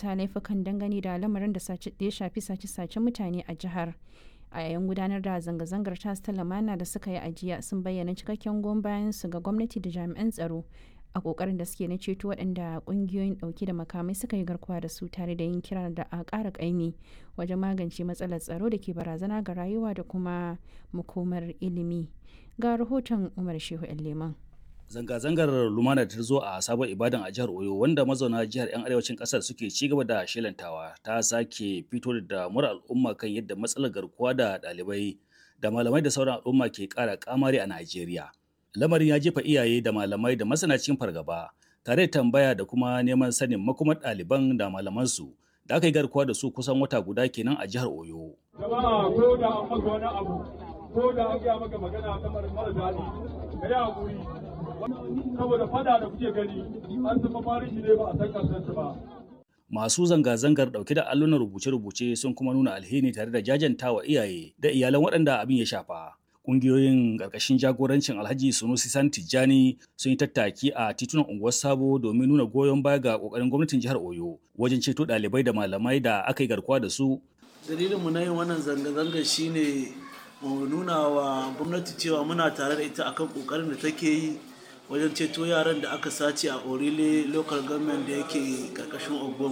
aikata laifukan dangane da lamarin da ya shafi sace-sacen mutane a jihar a yayin gudanar da zanga-zangar tas ta lamana da suka yi ajiya sun bayyana cikakken goyon bayan su ga gwamnati da jami'an tsaro a kokarin da suke na ceto waɗanda ƙungiyoyin ɗauke da makamai suka yi garkuwa da su tare da yin kira da a ƙara ƙaimi wajen magance matsalar tsaro da ke barazana ga rayuwa da kuma makomar ilimi ga rahoton umar shehu leman Zanga-zangar lumana ta zo a sabon ibadan a jihar Oyo wanda mazauna jihar 'yan arewacin kasar suke ci gaba da shelantawa ta sake fito da damar al'umma kan yadda matsalar garkuwa da ɗalibai da malamai da sauran al'umma ke ƙara kamari a Najeriya. Lamarin ya jefa iyaye da malamai da masana cikin fargaba tare da tambaya da kuma neman sanin makomar ɗaliban da malamansu da aka yi garkuwa da su kusan wata guda kenan a jihar Oyo. Jama'a ko da an maka wani abu ko da an gaya maka magana ta mara daɗi ka yi haƙuri saboda fada da kuke gani an zama marishi ne ba a san karshen ba. Masu zanga-zangar ɗauke da allunan rubuce-rubuce sun kuma nuna alheri tare da jajantawa iyaye da iyalan waɗanda abin ya shafa. Ƙungiyoyin ƙarƙashin jagorancin Alhaji Sunusi San Tijjani sun yi tattaki a titunan unguwar Sabo domin nuna goyon baya ga ƙoƙarin gwamnatin jihar Oyo wajen ceto ɗalibai da malamai da aka yi garkuwa da su. Dalilinmu na yin wannan zanga-zanga shine mu nuna wa gwamnati cewa muna tare da ita akan ƙoƙarin da take yi wajen ceto yaran da aka sace a orile local government da yake karkashin ogbon